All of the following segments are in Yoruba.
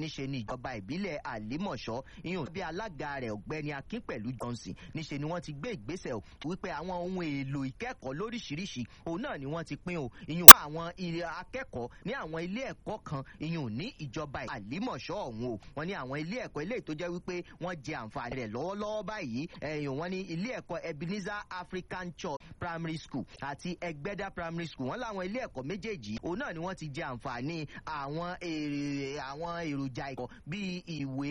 níṣe ni ìjọba ìbílẹ̀ àlímọ̀ṣọ́ ìyún bí alága rẹ̀ ọ̀gbẹ́ni akin pẹ̀lú johnson níṣe ni wọ́n ti gbé ìgbésẹ̀ o wípé àwọn ohun èlò ìkẹ́kọ̀ọ́ lóríṣiríṣi òun náà ni wọ́n ti pín o ìyún fún àwọn akẹ́kọ̀ọ́ ní àwọn ilé ẹ̀kọ́ kan ìyún ní ìjọba àlímọ̀ṣọ́ ọ̀hún o wọ́n ní àwọn ilé ẹ̀kọ́ ilé tó jẹ́ wípé wọ́n jẹ àǹfààní rẹ̀ lọ́wọ́lọ́wọ́ báyìí ẹ̀yìn wọ́n ní ilé ẹ̀kọ́ ebenezer african church primary school àti ẹgbẹ́dá primary school wọ́n láwọn ilé ẹ̀kọ́ méjèèjì òun náà ni wọ́n ti jẹ àǹfààní àwọn àwọn èròjà ẹ̀kọ́ bíi ìwé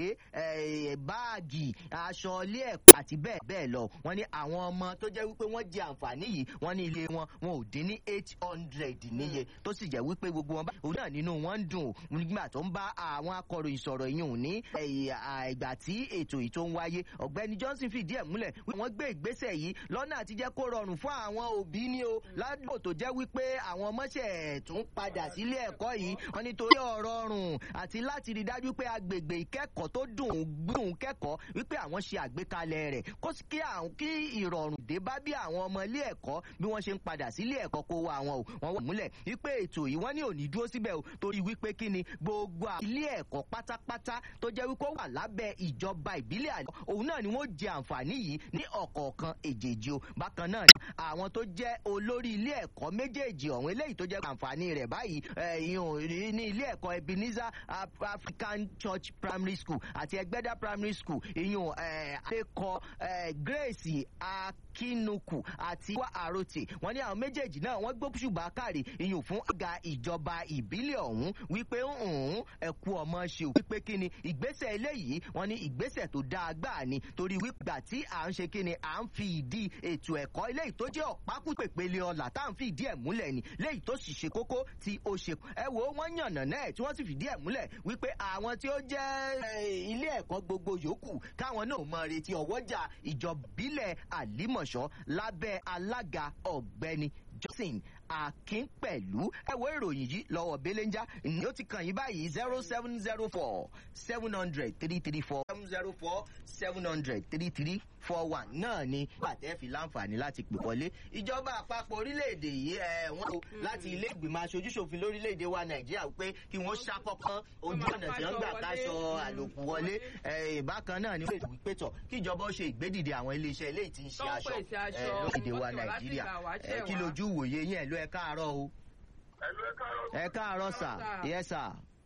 báàgì aṣọ ilé ẹ̀kọ́ àti bẹ́ẹ̀ bẹ́ẹ̀ lọ wọ́n ní àwọn ọmọ tó jẹ́ wípé wọ́n jẹ àǹfààní yìí wọ́n ní ilé wọn wọn ò dín ní eight hundred níye tó sì jẹ́ wípé gbogbo wọn bá òun náà nínú wọn ń dùn nígbà tó ń bá àwọn akọ̀ròyìn sọ̀rọ̀ yìí ní ìgbà tí ètò yìí tó ń wáyé ọ̀gbẹ́ni johnson fìdí ẹ̀ múlẹ̀ wọ́n gbé ìgbésẹ̀ yìí lọ́nà àti jẹ́ kó rọrùn fún àwọn òbí ní o ládùúgbò tó jẹ́ wípé àwọn ọmọọṣẹ́ tún padà sílé ẹ̀kọ́ yìí wọ́n nítorí ọ̀rọ̀ ọ̀rùn àti láti rí dájú pé agbègbè ìkẹ́kọ̀ọ́ tó dùn gbùn kẹ́kọ̀ọ́ wípé àwọn ṣe àgbékalẹ̀ rẹ̀ kó kí àwọn kí ìrọ̀rùn dé bá bí àwọn ọmọ ilé ẹ̀kọ́ bí wọ́n ṣe ń padà sílé ẹ̀kọ́ kó wa àwọn o wọ́n wà múlẹ̀ wípé ètò yìí wọ́n ní òní dúró síbẹ̀ o torí wípé kí ni gbogbo ilé ẹ̀kọ́ pátápátá tó jẹ́ wípé ó wà lábẹ́ ìjọba ìbílẹ̀ àlọ́ òun náà ni wọ́n jẹ àǹfààní yìí ní ọ̀kọ̀ọ̀kan èjèèjì o bákan náà àwọn tó jẹ́ olórí ilé ẹ̀kọ́ méjèèjì ọ̀hún eléyìí tó jẹ́ àǹfààní rẹ̀ báyìí ní ilé ẹ̀kọ́ ebenezer african church primary school àti ẹgbẹ́dá primary school ìyún akẹ́kọ̀ọ́ grace akinuku àti wa arote wọ́n ní àwọn méjèèjì náà wọ́n gbó ṣùgbọ́n káàrí ìyún fún àga ìjọba ìbílẹ̀ ọ̀hún wípé ń ẹ̀kú ọmọ ṣe ò wípé kí ni ìgbésẹ̀ eléyìí wọ́n ní ìgbésẹ̀ tó dáa gbáà ni torí wípé tí à ń ṣe kí ni à ń fi ìdí ètò ẹ̀kọ́ eléyìí tó jẹ́ ọ̀pákùpèpele ọ̀là tá à ń fi ìdí ẹ̀ múlẹ̀ ni léyìí tó sì ṣe kókó tí ó ṣe ẹ wo wọ́n yànnà náà tí wọ́n sì fìdí ẹ̀ múlẹ̀ wípé àwọn tí ó jẹ́ ilé ẹ̀kọ́ gbogbo yòókù káwọn náà mọ retí ọwọ́jà ìjọbílẹ̀ àlímọ̀ṣọ́ lábẹ́ alága ọ̀gbẹ́ni johnson akínpẹ̀lú ẹ̀wọ́ ìròyìn yìí lọ́wọ́ belenja ni ó ti kàn yín báyìí zero seven zero four seven hundred three three four seven zero four seven hundred three three four one náà ni pàtẹ́ fi láǹfààní láti pè wọlé ìjọba àpapọ̀ orílẹ̀-èdè yìí ẹ̀ wọ́n tó láti ilé ìgbìmọ̀ aṣojúṣòfin lórílẹ̀-èdè wa nàìjíríà pé kí wọ́n ṣàkọ́kọ́ ojú ọ̀nà tí wọ́n gbà káṣọ àlòkù wọlé bákan náà ni wọ́n ètò ìpẹ́tọ̀ kí ìjọba ó ṣe ìgbédìde àwọn iléeṣẹ́ eléyìí tí ń ṣe aṣọ lórílẹ̀-èdè wa nàìjíríà kí lójú wòye yín ẹ̀ ló ẹ káàárọ̀ o. ẹ káàárọ̀ sà yẹ sà.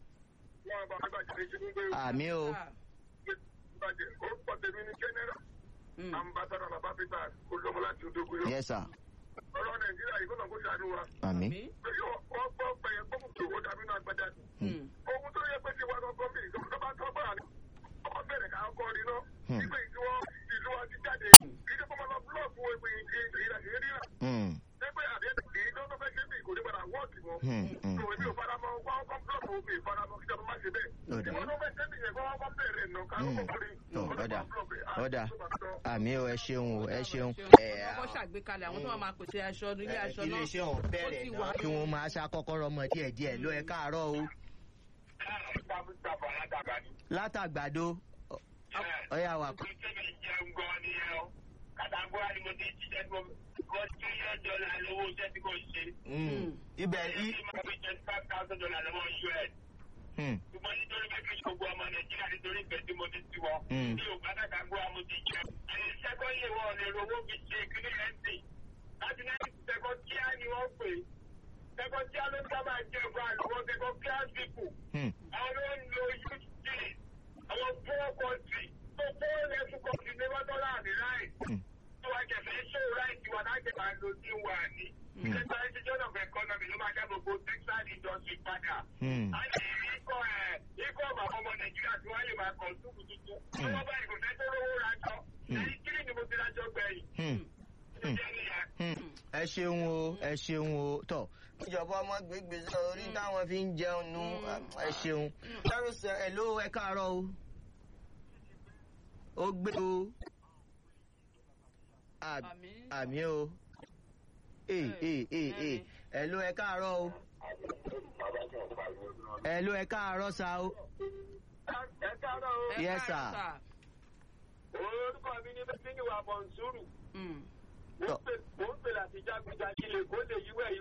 àmì o. ambassadọ bàbá peter olómọláti odógún yọ. yẹ sà. ọ̀rọ̀ nàìjíríà yìí kọ́nà kó ṣàánú wa. àmì. wọ́n gbọ́ pẹ̀yẹ gbọ́ kò owó dàbí náà gbẹ́dá. ohun tó yẹ pé ti wá lọ́kọ́ bí ìjọba bá tọ́ bá ní ọmọ bẹ̀rẹ̀ ká kọ́ ni náà. nígbà tí wọ́n ìlú wa ti jáde kí ní kọ́mọ lọ búlọ̀ọ̀kù ìrìnà pé àdéhùn kì í dọ́dọ́ fẹ́ ṣe bí kò ní padà wọ́ọ̀kì mọ́. tó èmi ò faramọ́ wọ́n kọ́ búlọ̀kù mi ìfaramọ́ kí jọba má ṣe bẹ́ẹ̀. ìwọ́n tó fẹ́ ṣe nìyẹn kó wọ́n kọ́ bẹ̀rẹ̀ nù ká ló kọ́kọ́ rí. ọ̀dà ọ̀dà àmì o ẹ ṣeun o ẹ ṣeun. wọ́n ṣàgbékalẹ̀ àwọn tó máa máa pèsè aṣọ ilé aṣọ náà. ilé iṣẹ́ ọ̀hún bẹ̀rẹ̀ náà kí wọ́n máa ṣàkọ́kọ́rọ́ ọmọ díẹ̀ díẹ̀ ló ẹ káàárọ̀ o. látàgbàdo ọ̀yà wà. kàtàkùn ni mo ti jíjẹ́ tó wọ́n tí yóò dọ́là lówó iṣẹ́ tí kò ṣe. ibẹ̀ yìí. tí mo fi twenty five thousand dollar lọ́wọ́ us. ṣùgbọ́n nítorí pé kí gbogbo ọmọ nàìjíríà nítorí ìfẹ́ tí mo ti ti wọ. tí o bá dàgbà gbọ́ àmọ́ ti jẹ. ẹ̀yìn sẹ́kọ̀ọ́ yìí wọ́n lè rówó fi ṣe kíní ẹ̀ sìn. láti náà sẹ́kọ̀ọ́ kíá ni wọ́n pè é. sẹ́kọ̀ọ́ kíá ló ń sábà jẹ́ ọgbà àlùwọ́ sẹ́kọ̀ọ́ kíá sípò. àwọn ló ń lo youth day. àwọn poor country. tó poor level country ní wọ́n tọ́lá àmì láì wa jẹ̀fẹ́ ṣó ráìtì wa láti máa lo ní wa ní. Nípa institution of economy ló máa dá gbogbo textile industry padà. A lè rí ikọ̀ ẹ̀ ikọ̀ bàbá ọmọ Nàìjíríà tí wọ́n lè máa kọ̀ túbù tuntun. Wọ́n bá ìkọ̀fẹ́ tó rówó rajọ. Ẹni kiri ni mo ti rajọ gbẹ̀yìn. ẹ ṣeun o ẹ ṣeun o tọ ìjọba ọmọ gbégbé orí táwọn fi ń jẹun nu ẹ ṣeun. ẹ ló ẹ káàárọ̀ o ó gbé o àmì o ee ee ee ee ẹ ló ẹ káàárọ̀ o ẹ ló ẹ káàárọ̀ sa o. ẹ káàárọ̀ o. yes sir. orúkọ mi ní bẹ́ẹ̀ ni wà bọ̀ ń sùúrù. mo ń pè láti jágunjà kí lè kó lè yíwẹ̀ yìí.